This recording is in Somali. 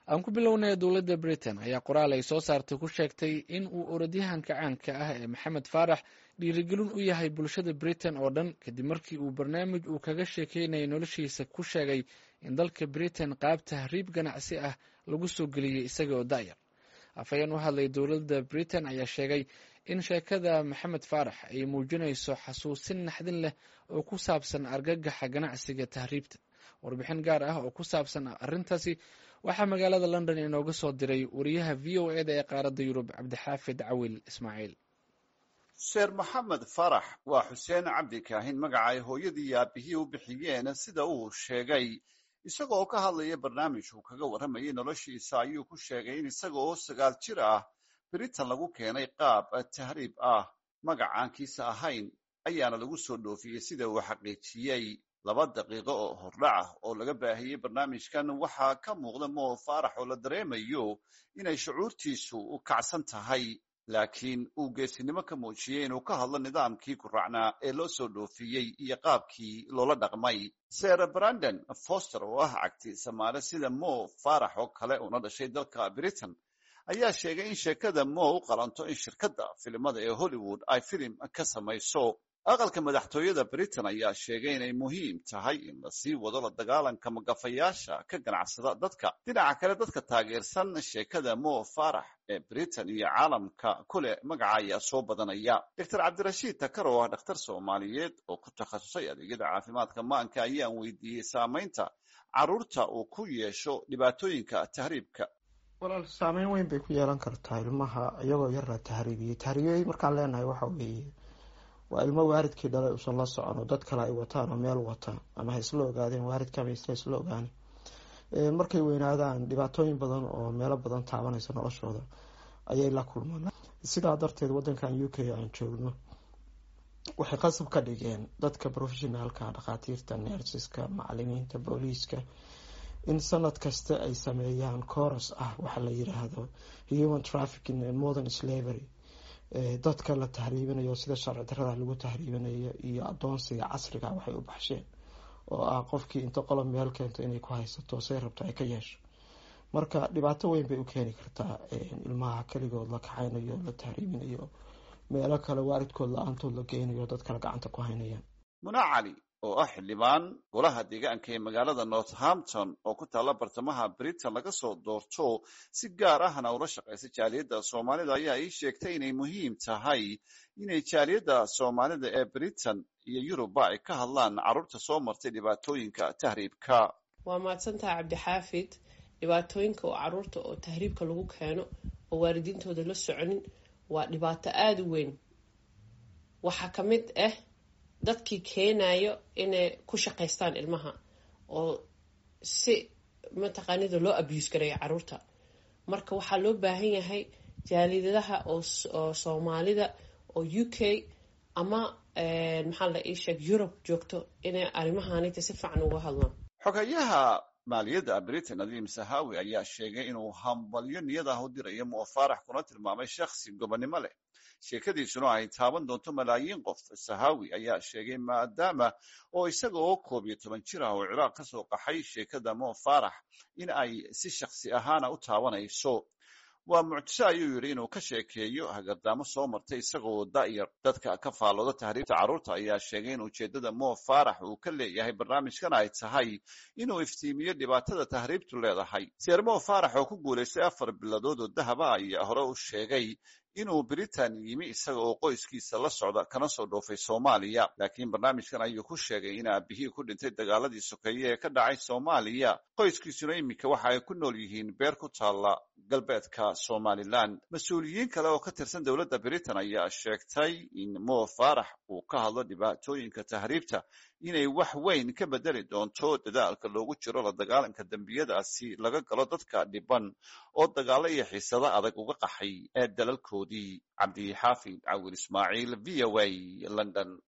aan ku bilownay dowladda britain ayaa qoraal ay soo saartay ku sheegtay in uu orodyahanka caanka ah ee maxamed faarax dhiirigelin u yahay bulshada britain oo dhan kadib markii uu barnaamij uu kaga sheekeynayay noloshiisa ku sheegay in dalka britain qaab tahriib ganacsi ah lagu soo geliyey isaga oo da'yar afhayeen u hadlay dowladda britain ayaa sheegay in sheekada maxamed faarax ay muujinayso xasuusin naxdin leh oo ku saabsan argagaxa ganacsiga tahriibta warbixin gaar ah oo ku saabsan arrintaasi waxaa magaalada london inooga soo diray wariyaha v o eda ee qaaradda yurub cabdixaafid cawil ismaaciil sheer maxamed farax waa xuseen cabdi kaahin magaca ay hooyadii iyo aabihii u bixiyeen sida uu sheegay isaga oo ka hadlaya barnaamij uu kaga warramayay noloshiisa ayuu ku sheegay in isaga oo sagaal jir ah britain lagu keenay qaab tahriib ah magacaankiisa ahayn ayaana lagu soo dhoofiyey sida uu xaqiijiyey laba daqiiqo oo hordhac ah oo laga baahiyey barnaamijkan waxaa ka muuqda moo faarax oo la dareemayo inay shucuurtiisu u kacsan tahay laakiin uu geesinimo ka muujiyey inuu ka hadlo nidaamkii guraacnaa ee loo soo dhoofiyey iyo qaabkii loola dhaqmay ser brandon foster oo ah cagti samaale sida mo faarax oo kale una dhashay dalka britain ayaa sheegay in sheekada mo u qalanto in shirkadda filimada ee hollywood ay filim ka samayso aqalka madaxtooyada britain ayaa sheegay inay muhiim tahay in la sii wado la dagaalanka magafayaasha ka ganacsada dadka dhinaca kale dadka taageersan sheekada mo farax ee britain iyo caalamka kule magaca ayaa soo badanaya doctor cabdirashiid takar oo ah dhakhtar soomaaliyeed oo ku takhasusay adeegyada caafimaadka maanka ayaan weydiiyey saamaynta carruurta uu ku yeesho dhibaatooyinka tahriibka walaal saameyn weyn bay ku yeelan kartaa ilmaha iyagoo yar la tahriibiyey tahriibiyey markaan leenahay waxa weeye waa ilmo waaridkii dhalay usan la socon oo dad kale ay wataan oo meel wata ama ha isla ogaadeen waaridka ama isla isla ogaani markay weynaadaan dhibaatooyin badan oo meelo badan taabanaysa noloshooda ayay la kulmaan sidaa darteed wadankan u k aan joogno waxay qasab ka dhigeen dadka professionaalka dhakhaatiirta neersiska macalimiinta booliiska in sanad kasta ay sameeyaan coros ah waxa la yiraahdo human trafficking and modern slavery dadka la tahriibinayo sida sharci darada lagu tahriibinayo iyo adoonsiga casriga waxay u baxsheen oo ah qofkii inta qolob meel keento inay ku haysato say rabto ay ka yeesho marka dhibaato weyn bay u keeni kartaa ilmaha keligood la kaxaynayo la tahriibinayo meelo kale waaridkood la-aantood la geynayo dad kale gacanta ku haynayaan muna cali oo ah xildhibaan golaha deegaanka ee magaalada northampton oo ku taalla bartamaha britain laga soo doorto si gaar ahna ula shaqaysa jaaliyadda soomaalida ayaa ii sheegtay inay muhiim tahay inay jaaliyadda soomaalida ee britain iyo yurubba ay ka hadlaan carruurta soo martay dhibaatooyinka tahriibka waa mahadsantaha cabdixaafid dhibaatooyinka oo carruurta oo tahriibka lagu keeno oo waalidiintooda la soconin waa dhibaato aada u weyn waxaa ka mid ah dadkii keenayo inay ku shaqaystaan ilmaha oo si mataqaanida loo abuse gareeyo caruurta marka waxaa loo baahan yahay jaalidadaha oo soomaalida oo u k ama maxaa la ii sheeg yurub joogto inay arrimahanita si fiican uga hadlaan xogayaha maaliyadda britain adiim sahawi ayaa sheegay inuu hambalyo niyad ah u dirayo moo faarax kuna tilmaamay shakhsi gobonnimo leh sheekadiisuna ay taaban doonto malaayiin qof sahawi ayaa sheegay maadaama oo isaga oo koob iyo toban jir ah oo ciraaq ka soo qaxay sheekada mo farax in ay si shakhsi ahaana u taabanayso waa mucjiso ayuu yidhi inuu ka sheekeeyo hagardaamo soo martay isagoo da'yar dadka ka faallooda tahriibta carruurta ayaa sheegay in ujeeddada mo farax uu ka leeyahay barnaamijkan ay tahay inuu iftiimiyo dhibaatada tahriibtu leedahay seer mo farax oo ku guulaystay afar biladood oo dahaba ayaa hore u sheegay inuu britain yimi isaga oo qoyskiisa la socda kana soo dhoofay soomaaliya laakiin barnaamijkan ayuu ku sheegay in aabihii ku dhintay dagaaladii sokeeye ee ka dhacay soomaaliya qoyskiisuna iminka waxa ay ku nool yihiin beer ku taalla galbeedka somalilan mas-uuliyiin kale oo ka tirsan dowladda britain ayaa sheegtay in mo farax uu ka hadlo dhibaatooyinka tahriibta inay wax weyn ka bedeli doonto dadaalka loogu jiro la dagaalanka dembiyadaasi laga galo dadka dhiban oo dagaalo iyo xiisado adag uga qaxay ee dalalkoodii cabdixaafid cawil ismaaciil v o a london